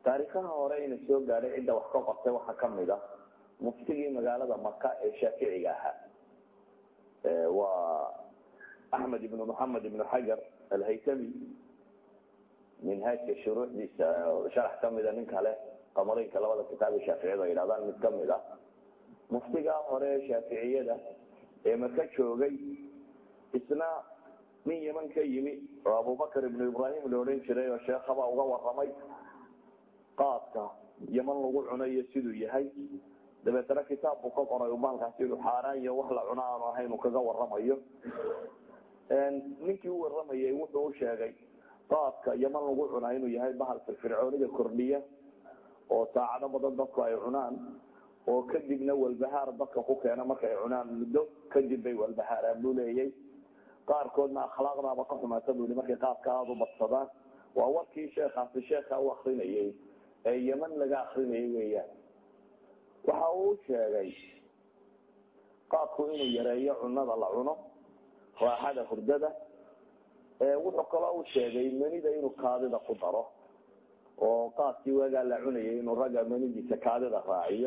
taariikhaha hore ina soo gaadhay cidda wax ka qortay waxaa kamid a muftigii magaalada maka ee shaaficiga ahaa waa axmed ibnu moxamed ibnu xajar alhaytami minhaajka shuruuxdiisa sharax kamida nin kale qamareynka labada kitaab ee shaaficiyadu ay yidhahdaan mid kamid a muftigaa hore ee shaaficiyada ee maka joogay isna nin yeman ka yimi oo abubakar ibnu ibrahim la odhan jiray oo sheekhaba uga waramay qaadka yeman lagu cunayo siduu yahay dabeetana kitaab buu ka qoray maalkaasi inuu xaaraan iyo wax la cuno aanu ahayn uu kaga waramayo ninkii u waramayay wuxuu u sheegay qaadka yeman lagu cunaa inuu yahay bahal firfircoonida kordhiya oo saacado badan dadku ay cunaan oo kadibna walbahaar dadka ku keena markay cunaan muddo kadib bay walbahaaraan buu leeyay qaarkoodna akhlaaqdaaba ka xumaata buu i markay qaadka aada u badsadaan waa warkii sheekaasi sheekha u akrinayay ee yeman laga akrinayay weeyaan waxa uu sheegay qaadku inuu yareeyo cunada la cuno raaxada hurdada wuxuu kaloo u sheegay manida inuu kaadida ku daro oo qaadkii waagaa la cunayay inuu ragga manidiisa kaadida raaciyo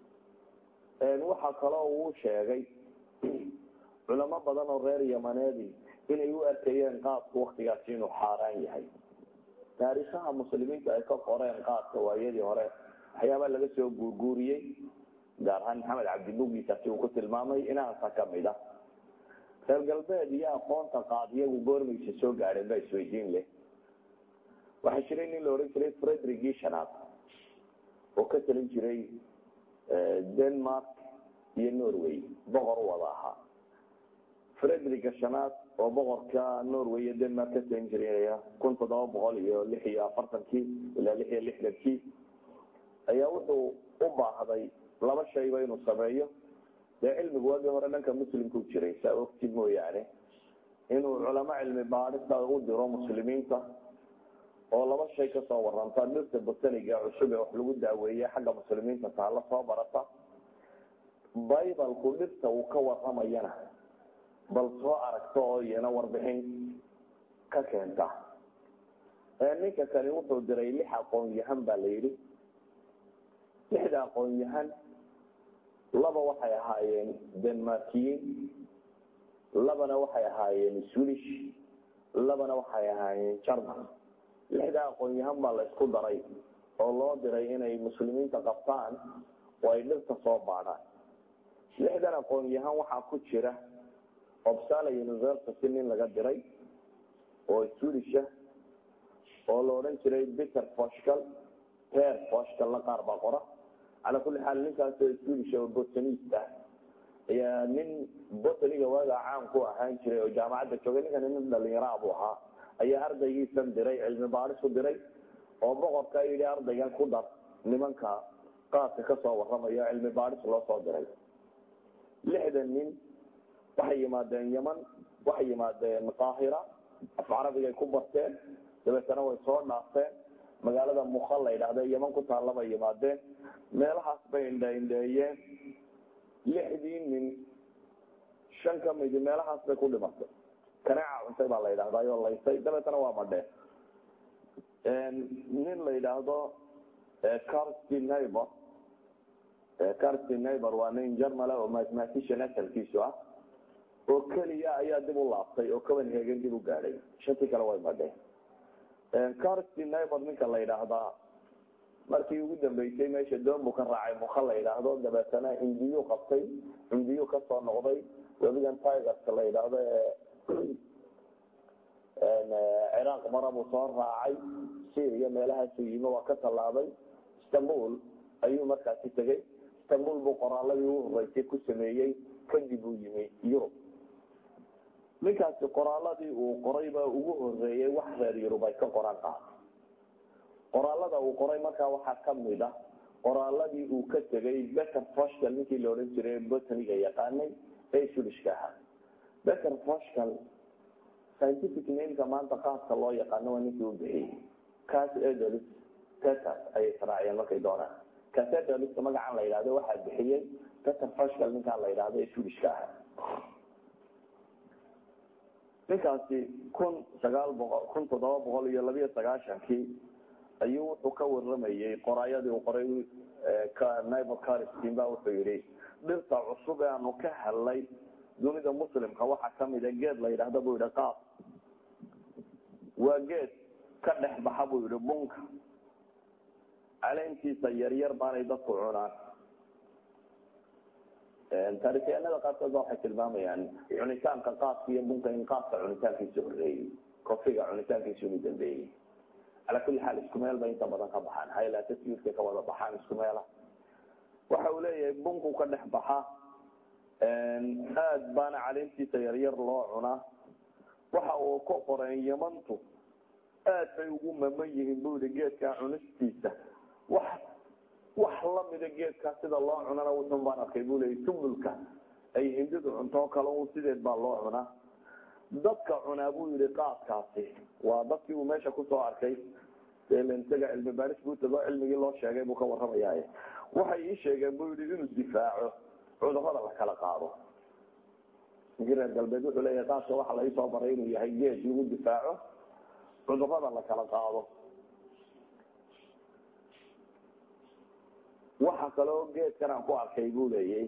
waxaa kaloo uu sheegay culamo badan oo reer yamaneedi inay u arkayeen qaadku waktigaasi inuu xaaraan yahay taariikhaha muslimiinta ay ka qoreen qaadka waayadii hore waxyaabaa laga soo guurguuriyey gaar ahaan maxamed cabdibugiisaasi uu ku tilmaamay inaasa kamid a reer galbeed iyo aqoonta qaad iyagu goormaysa soo gaadheen baa isweydiin leh waxaa jiray nin la odhan jiray fredrigii shanaad oo ka talin jiray denmark iyo norway boqor u wada ahaa frederiga shanaad oo boqorka norway iyo denmark ka talin jiray kun toddoba boqol iyo lix iyo afartankii ilaa lix iyo lixdankii ayaa wuxuu u baahday laba shayba inuu sameeyo dee cilmigu waagii hore dhanka muslimku jiray saa ogti mooyaane inuu culamo cilmi baadhista u diro muslimiinta oo laba shay kasoo waranta dhirta botaniga cusub ee wax lagu daaweeye xagga muslimiinta taala soo barata bibalku dhirta uu ka waramayana bal soo aragto oo iyana warbixin ka keenta ninka kani wuxuu diray lix aqoon-yahan baa la yidhi lixda aqoon-yahan laba waxay ahaayeen denmarkiyiin labana waxay ahaayeen swedish labana waxay ahaayeen german lixda aqoon-yahan baa la isku daray oo loo diray inay muslimiinta qabtaan oo ay dhirta soo baadhaan lixdan aqoon-yahan waxaa ku jira opsala university nin laga diray oo swedish ah oo la odhan jiray peter foshcal per foshcalna qaar baa qora calaa kulli xaal ninkaasoo swedish oo botanist ah ayaa nin botaniga waagaa caan ku ahaan jiray oo jaamacadda joogay ninkani nin dhalinyaraa buu ahaa ayaa ardaygiisan diray cilmi baadhis u diray oo boqorka yidhi ardaygan ku dar nimanka qaadka kasoo waramayo cilmi baadhis loo soo diray lixdan nin waxay yimaadeen yeman waxay yimaadeen qaahira af carabigay ku barteen dabeetana way soo dhaafteen magaalada muka la yidhaahda yeman ku taalla bay yimaadeen meelahaas bay indha indheeyeen lixdii nin shan ka midi meelahaas bay ku dhimatay kaneeca cuntay baa la yidhahdaa oo laysay dabeetana waa madheen nin la yidhaahdo carsti neighbor carsti neighbor waa nin germala oo mathematician asalkiisu ah oo keliya ayaa dib u laabtay oo copenhagen dib u gaadhay shantii kale way madheen carsti neighbor ninka la yidhaahdaa markii ugu dambeysay meesha doon buu ka raacay muka la yidhaahdo dabeetana indiyu qabtay indiyu kasoo noqday webigan tigerska la yidhaahdo ciraaq mara buu soo raacay syria meelahaasu yimi waa ka tallaabay istanbul ayuu markaasi tegey istanbul buu qoraaladii u horeysay ku sameeyey kadib uu yimi yurub ninkaasi qoraaladii uu qoray baa ugu horeeyey wax reer yurub ay ka qoraan qaad qoraalada uu qoray markaa waxaa kamid ah qoraaladii uu ka tegay beter foshcal ninkii la odhan jiray botaniga yaqaanay ee sulishka ahaa beter foshcal scientific nameka maanta qaadka loo yaqaano waa ninkii u bixiyey cas edelis teters ayay israaciyeen markay doonaan cas edeliska magacan la yidhahdo waxaa bixiyey beter foshcal ninkaan la yidhahdo ee sulishka ahaa ninkaasi kun sagaal boqol kun toddoba boqol iyo labiyo sagaashankii ayuu wuxuu ka waramayey qoraayadii uu qoray nibal caristin ba wuxuu yihi dhirta cusub ee aanu ka helnay dunida muslimka waxaa kamida geed la yidhaahda buu yihi qaab waa geed ka dhex baxa buu yihi bunka caleentiisa yaryar baanay dadku cunaan taarikhyahanada qaarkood ba waxay tilmaamayaan cunitaanka qaadka iyo bunka in qaadka cunitaankiisa horeeyey kofiga cunitaankiisa inu dambeeyey calaa kulli xaal isku meel bay inta badan ka baxaan haylataswiirkay ka wada baxaan isku meela waxa uu leeyahay bunku ka dhex baxa aad baana caleentiisa yaryar loo cunaa waxa uu ka qoreen yamantu aad bay ugu maman yihiin bu yihi geedkaa cunistiisa wax wax lamida geedkaa sida loo cunana wuxun baan arkay bu leeyay sumbulka ay hindidu cunto kale un sideed baa loo cunaa dadka cunaa buu yihi qaadkaasi waa dadkii uu meesha kusoo arkay isaga cilmi baaris buutago cilmigii loo sheegay buu ka waramayaa waxay ii sheegeen bu yihi inuu difaaco cudurada la kala qaado ninkii reer galbeed wuxuu leeyahay qaadka waxa la isoo baray inuu yahay geed lagu difaaco cudurada la kala qaado waxa kaloo geedkan aan ku arkay buu leeyay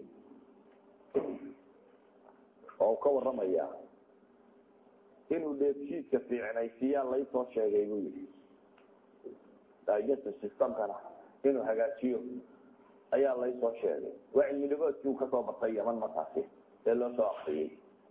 oo ka waramaya inuu dheefshiidka fiicnaysiiyaa laysoo sheegay buu yihi digestive systemkana inuu hagaajiyo ayaa laysoo sheegay waa cilmi dhigoodkii uu kasoo bartay yaman markaasi ee loo soo akriyey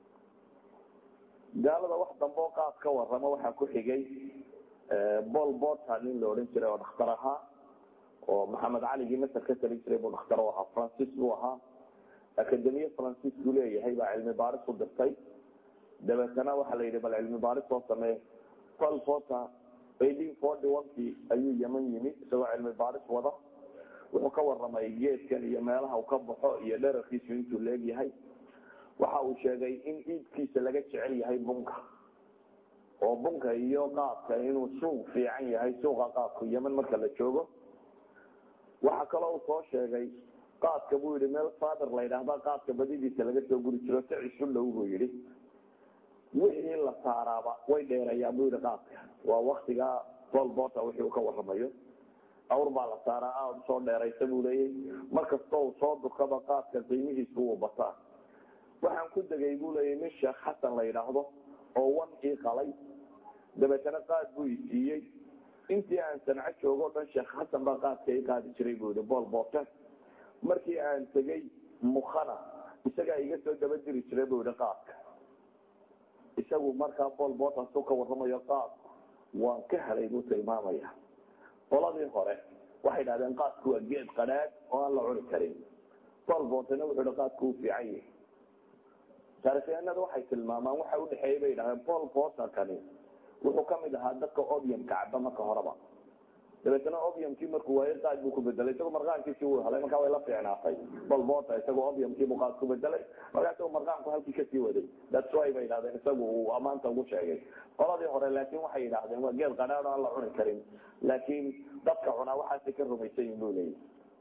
gaalada wax damboo qaad ka warama waxaa ku xigay bol bota nin la odhan jiray oo dhakhtar ahaa oo maxamed caligii masar ka tali jiray buu dhakhtar u ahaa francis buu ahaa akademiye francis buu leeyahay baa cilmi baaris u dirtay dabeetana waxaa la yidhi bal cilmi baaris soo samee bol bota eighteen forty one kii ayuu yeman yimi isagoo cilmi baaris wada wuxuu ka waramay geedkan iyo meelaha uu ka baxo iyo dherarkiisu intuu leegyahay waxa uu sheegay in iibkiisa laga jecel yahay bunka oo bunka iyo qaadka inuu suuq fiican yahay suuqa qaadku yeman marka la joogo waxa kaloo uu soo sheegay qaadka buu yihi meel fader la yidhaahda qaadka badidiisa laga soo guri jiro si cisu dhow buu yihi wixii la saaraaba way dheerayaan buu yihi qaadka waa waktigaa bolbota wixii uu ka waramayo awr baa la saaraa aada usoo dheeraysa buu leeyay markastoo uu soo dukaba qaadka qiimihiisu wuu bataa waxaan ku degay buu leeyay nin sheekh xasan la yidhaahdo oo wan ii qalay dabeetana qaad buu i siiyey intii aan sanco joogo o dhan sheekh xasan baa qaadka i qaadi jiray buu yihi bool boote markii aan tegey mukhana isagaa iga soo daba diri jiray buu yihi qaadka isagu markaa bool bootaasuu ka waramayo qaad waan ka helay buu tilmaamaya qoladii hore waxay dhahdeen qaadku waa geed qadhaadh oo aan la cuni karin bool bootena wuxuu hi qaadku uu fiican yahay taarikhyahanada waxay tilmaamaan waxa udhexeeya bay dhahdeen bool bootakani wuxuu kamid ahaa dadka obiumka caba marka horeba dabeetana obiumkii markuu waayo qaad buu ku bedelay isagoo marqaankiisii wuu helay markaa way la fiicnaatay bolbota isagoo obiumkiibuu qaad ku bedelay markaa isagoo marqaanku halkii kasii waday that's why bay yidhahdeen isagu uu amaanta ugu sheegay qoladii hore laakin waxay yidhahdeen waa geed qadhaadh aan la cuni karin laakiin dadka cunaa waxaasay ka rumaysan yihin bu leeyahy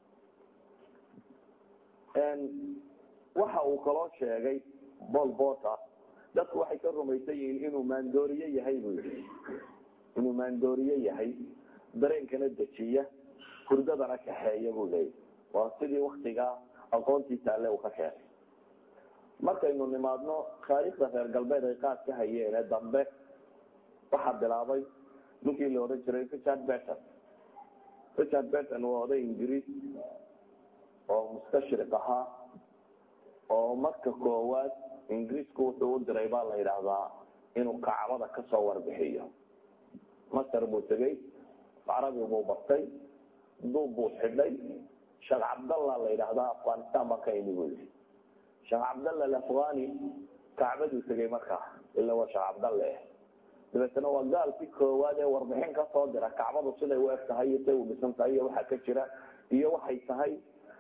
waxa uu kaloo sheegay bolbota dadku waxay ka rumaysan yihiin inuu maandooriye yahay buu yihi inuu maandooriye yahay dareenkana dejiya hurdadana kaxeeya buu leeyahy waa sidii waktigaa aqoontiisa alle uu ka keenay markaynu nimaadno taariikhda reer galbeed ay qaad ka hayeene dambe waxaa bilaabay ninkii la odhan jiray richard beton richard beton waa oday ingiriis oo mustashriq ahaa oo marka koowaad ingiriisku wuxuu u diray baa la yidhaahdaa inuu kacbada kasoo warbixiyo masar buu tegey carabi buu bartay duub buu xidhay sheekh cabdalla la yidhaahdaa afghanistan baa ka imi buu yihi sheekh cabdalla alafghani kacbaduu tegey markaa ila waa sheekh cabdalle dabeetana waa gaalkii koowaad ee warbixin kasoo dira kacbadu siday u eg tahay iyo say u dhisan tahay iyo waxaa ka jira iyo waxay tahay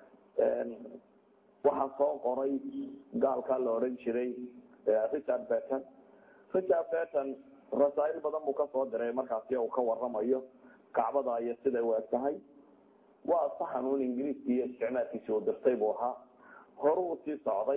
waxaa soo qoray gaalkaa la odhan jiray richard beton richard beton rasaa'il badan buu kasoo diray markaasi uu ka waramayo kacbada iyo siday u eg tahay waa saxanuun ingiriiskii iyo isticmaalkiisi uu dirtay buu ahaa horuu sii socday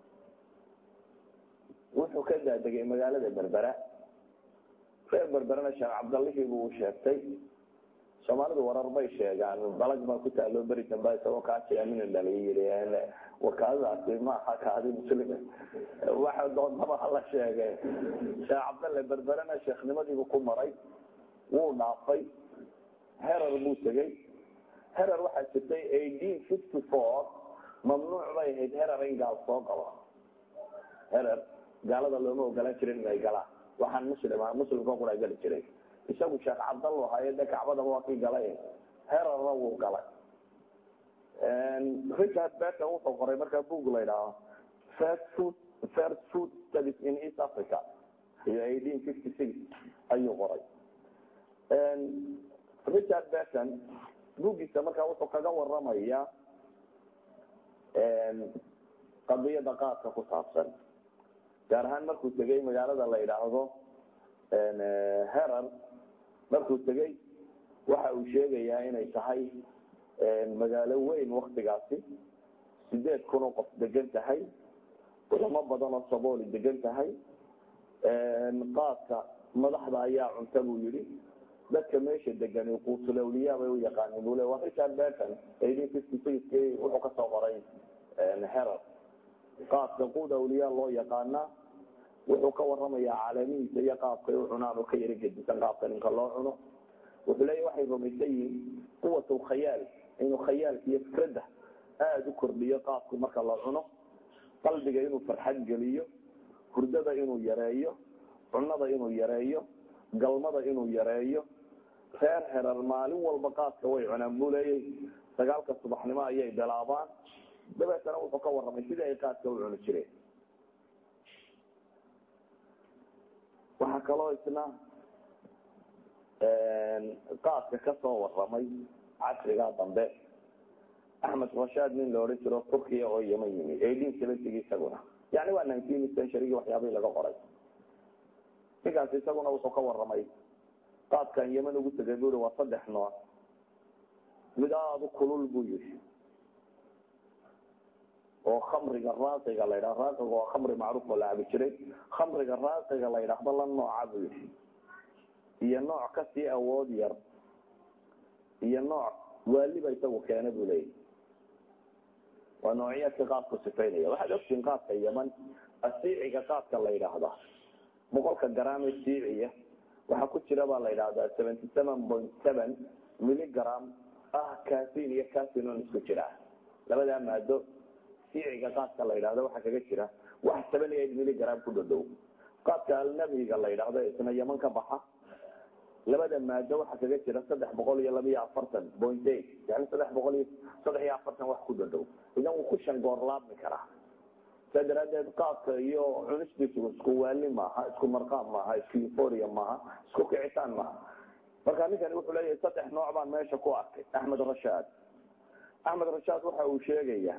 wuxuu ka daadegay magaalada berbera reer berberena sheekh cabdallihii buu sheegtay sheekh soomaalidu warar bay sheegaan balag baa ku taalo beri damba isagoo kaajamina dhaliy wakaadadaasi maaha kaadi muslime waxa doondaba hala sheege sheekh cabdalle berberena sheekhnimadiibu ku maray wuu dhaafay herer buu tegey herer waxaa jirtay eighteen fifty four mamnuuc bay ahayd herer in gaal soo galo herer gaalada looma ogolaan jirin inay galaan waxaan muslim muslimka qura gali jiray isagu sheekh cabdallo haye de kacbadaba waa kii galay hererna wuu galay richard becker wuxuu qoray markaa book la idhaaho first food first food studies in east africa iyo eighteen fifty six ayuu qoray richard becken buuggiisa markaa wuxuu kaga waramaya qadiyada qaadka ku saabsan gaar ahaan markuu tegay magaalada la idhaahdo herer markuu tegey waxa uu sheegayaa inay tahay magaalo weyn waktigaasi sideed kun oo qof degan tahay culamo badan oo sabooli degan tahay qaadka madaxda ayaa cunta buu yihi dadka meesha degan quusulawliya bay u yaqaanin bule waa richard becken eighteen fifty sixki wuxuu kasoo qoray herer qaadka quud awliya loo yaqaanaa wuxuu ka waramayaa caalamihiisa iyo qaabkay u cunaan oo ka yaro gedisan qaabka ninka loo cuno wuxuu leeya waxay rumaysan yihiin quwat lkhayaal inuu khayaalka iyo fikradda aada u kordhiyo qaabku marka la cuno qalbiga inuu farxad geliyo hurdada inuu yareeyo cunada inuu yareeyo galmada inuu yareeyo reer herer maalin walba qaadka way cunaan buu leeyay sagaalka subaxnimo ayay bilaabaan dabeetana wuxuu ka warramay sidii ay qaadka u cuni jireen waxaa kaloo isna qaadka kasoo waramay casrigaa dambe axmed rashaad nin la odhan jiro turkiya oo yeman yimi eighteen seventyg isaguna yani waa nineteen centurygii waxyaabihii laga qoray ninkaas isaguna wuxuu ka waramay qaadkan yeman ugu tegay bui waa saddex nooc mid aada u kulul buu yihi oo khamriga raaqiga la ydhaha raaqiga waa khamri macruuf oo la cabi jiray khamriga raaqiga la ydhaahdo la nooca buu yihi iyo nooc kasii awood yar iyo nooc waaliba isagu keena buu leeyahy waa noocyaadka qaadku sifaynaya waxaad ogtiin qaadka yeman asiiciga qaadka la yidhaahda boqolka gram ee siiciya waxaa ku jira baa la yidhahdaa seventy seven point seven milligram ah casin iyo casinon isku jira labadaa maado siiciga qaadka la yidhahdo waxaa kaga jira wax seven eight milligram ku dhodhow qaadka alnabhiga la yidhaahdo isna yeman ka baxa labada maado waxaa kaga jira saddex boqol iyo laba iyo afartan point eight yani saddex boqol iyo saddex iyo afartan wax ku dhodhow idan wuu ku shan goor laabmi karaa saa daraadeed qaadka iyo cunistiisu isku waali maaha isku marqaam maaha isku euforia maaha isku kicitaan maaha marka ninkani wuxuu leeyahay saddex nooc baan meesha ku arkay axmed rashaad axmed rashaad waxa uu sheegaya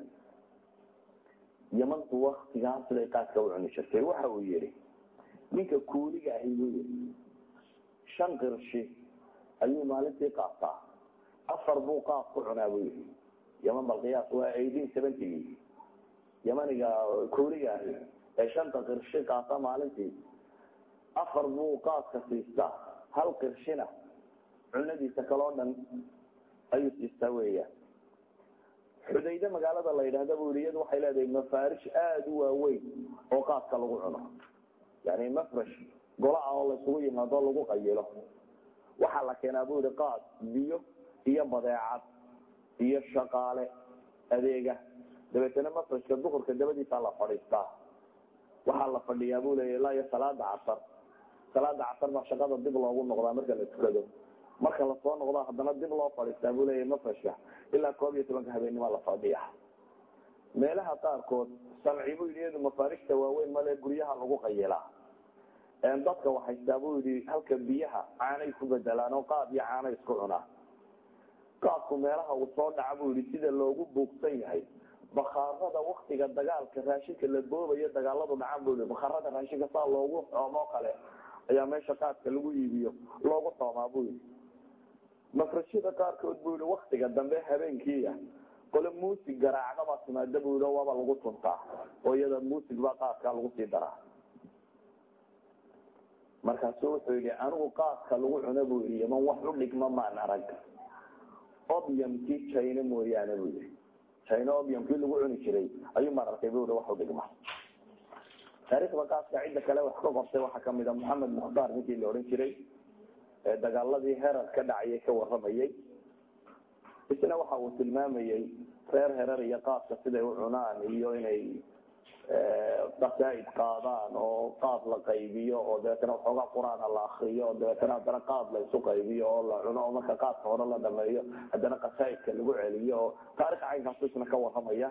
yamantu waktigaa siday qaadka u cuni jirtay waxa uu yihi ninka kuuliga ahi buu yihi shan qirshi ayuu maalintii qaataa afar buu qaad ku cunaa buu yihi yaman balqiyaas waa eighteen seventygii yamaniga kuuliga ahi ee shanta qirshi qaata maalintii afar buu qaadka siistaa hal qirshina cunadiisa kaloo dhan ayuu siistaa weeyaan xudayde magaalada la yidhahda buu yihi iyadu waxay leedahay mafaarish aada u waaweyn oo qaadka lagu cuno yani mafrash gola ah oo laisugu yimaado lagu qayilo waxaa la keenaa buu yihi qaad biyo iyo badeecad iyo shaqaale adeega dabeetana mafrashka duhurka dabadiisaa la fadhiistaa waxaa la fadhiyaa buu leeya ilaa iyo salaada casar salaada casar baa shaqada dib loogu noqdaa marka la tukado marka lasoo noqdo haddana dib loo fadhiistaa buu leeya mafrashka ilaa koob iyo tobanka habeennima la fadhiya meelaha qaarkood sanci buu yidhi iyadu mafaarishta waaweyn male guryaha lagu qayilaa dadka waxaystaa buu yidhi halka biyaha caanay ku bedelaan oo qaad iyo caanay isku cunaa qaadku meelaha uu soo dhaca buu yihi sida loogu buugsan yahay bakaarada waktiga dagaalka raashinka la boobayo dagaaladu dhacaan buu yii bakaarada raashinka saa loogu xoomoo kale ayaa meesha qaadka lagu iibiyo loogu xoomaa buu yihi mafrashada qaarkood buu yihi waktiga dambe habeenkiia qole muusig garaacda baa timaada buu yii waaba lagu tuntaa oo iyada muusig baa qaadkaa lagu sii daraa markaasu wuxuu yihi anigu qaadka lagu cuno buu yihi yaman wax u dhigma maan arag obiumkii china mooyaane buu yihi china obiumkii lagu cuni jiray ayuu maan arkay bu i waxu dhigma taariikhda qaaska cidda kale wax ka qortay waxaa kamid a moxamed mukhtaar ninkii la odhan jiray ee dagaaladii herar ka dhacayay ka waramayay isna waxa uu tilmaamayey reer herar iyo qaadka siday u cunaan iyo inay qasaa'id qaadaan oo qaad la qaybiyo oo dabeetana waxoogaa qur-aana la akriyo oo dabeetana haddana qaad la isu qaybiyo oo la cuno oo marka qaadka hore la dhameeyo haddana qasaa'idka lagu celiyo oo taarikha caynkaasu isna ka waramaya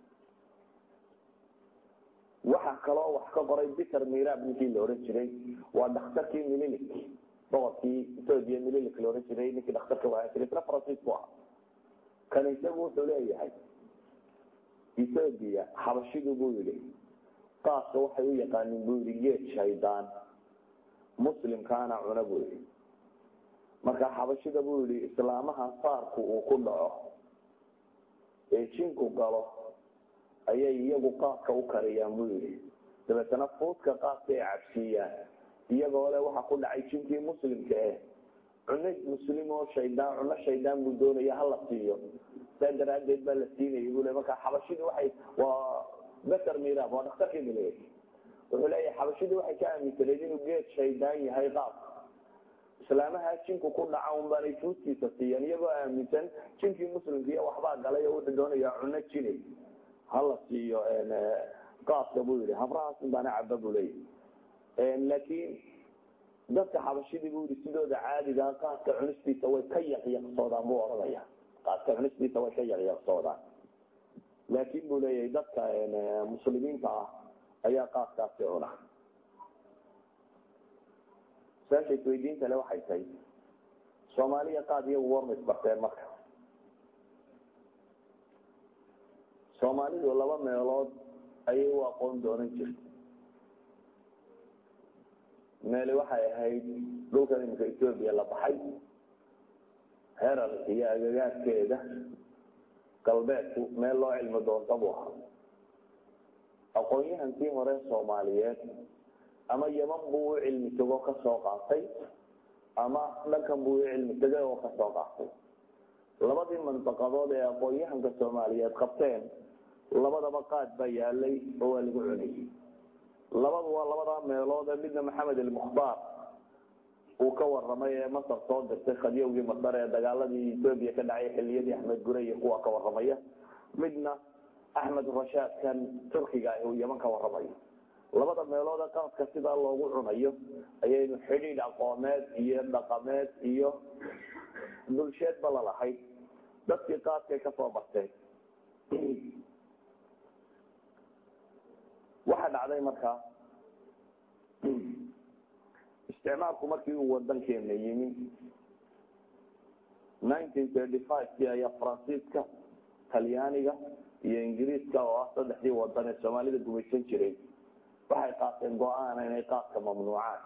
waxa kaloo wax ka qoray peter mirab ninkii la odhan jiray waa dhakhtarkii mililik boqorkii ethoobia mililik la odhan jiray ninkii dhakhtarka wahaan jiray isna faransiis bu aha kan isagu wuxuu leeyahay ethoobia xabashidu buu yihi qaaska waxay u yaqaanin buu yihi geed shaydaan muslimkaana cuna buu yihi marka xabashida buu yihi islaamaha saarku uu ku dhaco ee jinku galo ayay iyagu qaadka u kariyaan buu yihi dabeetana fuudka qaadka ay cabsiiyaan iyagoo le waxa ku dhacay jinkii muslimka eh cuno muslim oo shaydaan cuno shaydaan buu doonaya hala siiyo saa daraadeed baa la siinaya buu le marka xabashidu waxay waa beter mirab waa dhakhtarkii mileey wuxuu leeyahay xabashidu waxay ka aaminsaneed inuu geed shaydaan yahay qaadka islaamaha jinku ku dhaca un baanay fuudkiisa siiyaan iyagoo aaminsan jinkii muslimka iyo waxbaa galay oo wuxuu doonayaa cuno jinay hala siiyo qaadka buu yihi habrahaas un baana caba buu leeyahy laakiin dadka xabashidii buu yihi sidooda caadigaa qaadka cunistiisa way ka yaqyaqsoodaan buu oranaya qaadka cunistiisa way ka yaqyaqsoodaan laakin buu leeyahay dadka muslimiinta ah ayaa qaadkaasi cuna su-aasha isweydiinta le waxay tahay soomaaliya qaad iyagu warma isbarteen marka soomaalidu laba meelood ayay u aqoon doonan jirta meeli waxay ahayd dhulkan imika ethoobia la baxay herar iyo agagaarkeeda galbeedku meel loo cilmi doonta buu ahaa aqoon-yahankii hore soomaaliyeed ama yeman buu u cilmi tego kasoo qaatay ama dhankan buu u cilmi tegay oo kasoo qaatay labadii mandaqadood ee aqoon-yahanka soomaaliyeed qabteen labadaba qaad baa yaalay oo waa lagu cunayay labadu waa labadaa meelood ee midna maxamed almukhtaar uu ka waramay ee masar soo dirtay khadyowgii masar ee dagaaladii ethoobia ka dhacay xiliyadii axmed gure iyo kuwa ka waramaya midna axmed rashaad kan turkiga uu yeman ka waramayo labada meelood ee qaadka sidaa loogu cunayo ayaynu xidhiidh aqoomeed iyo dhaqameed iyo bulsheedba lalahayd dadkii qaadkay kasoo barteen waxa dhacday markaa isticmaalku markii uu wadankeena yimi nineteen thirty five-kii ayaa faransiiska talyaaniga iyo ingiriiska oo ah saddexdii wadan ee soomaalida gumaysan jiray waxay qaateen go-aana inay qaadka mamnuucaan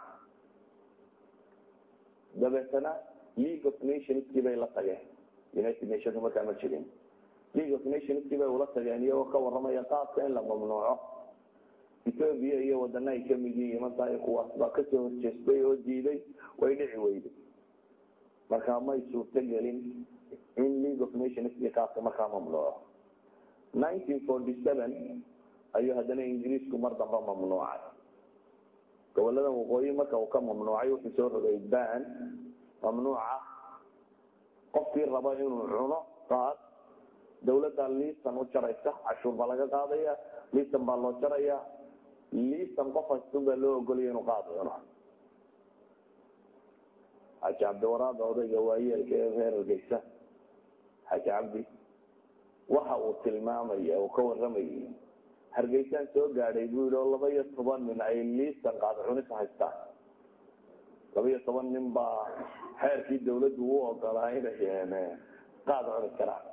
dabeetana league of nationskii bay la tageen united nationka markaa ma jirin league of nationskii bay ula tageen iyagoo ka waramaya qaadka in la mamnuuco ethoobia iyo wadana ay kamid yihiin markaa kuwaas baa kasoo horjeestay oo diiday way dhici weyday markaa may suurto gelin in league of nationskii qaadka markaa mamnuuco nineteen forty seven ayuu haddana ingiriisku mar damba mamnuucay gobolada waqooyi marka uu ka mamnuucay wuxuu soo rogay ban mamnuuca qofkii raba inuu cuno qaad dawladda liisan u jaraysa cashuur baa laga qaadaya liisan baa loo jaraya liisan qof haystun baa loo ogolaya inuu qaad cuno xaaji cabdiwaraada odayga waayeelka ee reer hargeysa xaaji cabdi waxa uu tilmaamaya uu ka waramayay hargeysaan soo gaadhay buu yihi oo laba iyo toban nin ay liisan qaad cunis haystaan laba iyo toban nin baa xeerkii dawladdu u ogolaa inay qaad cuni karaan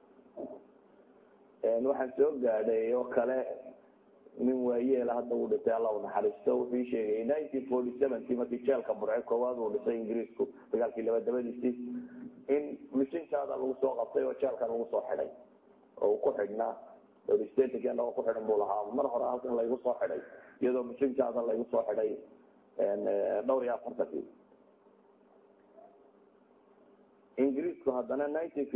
waxaan soo gaadhay oo kale nin waayeela hadda uu dhintay alla u naxariisto wuxuu sheegay nineteen forty sevenki markii jeelka burce koowaad uu dhisay ingiriisku dagaalkii labadabadiisii in mishinkaada lagu soo qabtay oo jeelka lagu soo xidhay oo uu ku xidhnaa statenkeenaba ku xidhan buu lahaa mar hore halkan laygu soo xidhay iyadoo mishinkaada laygu soo xidhay dhowr iyo afartankii ingiriisku haddana nineteen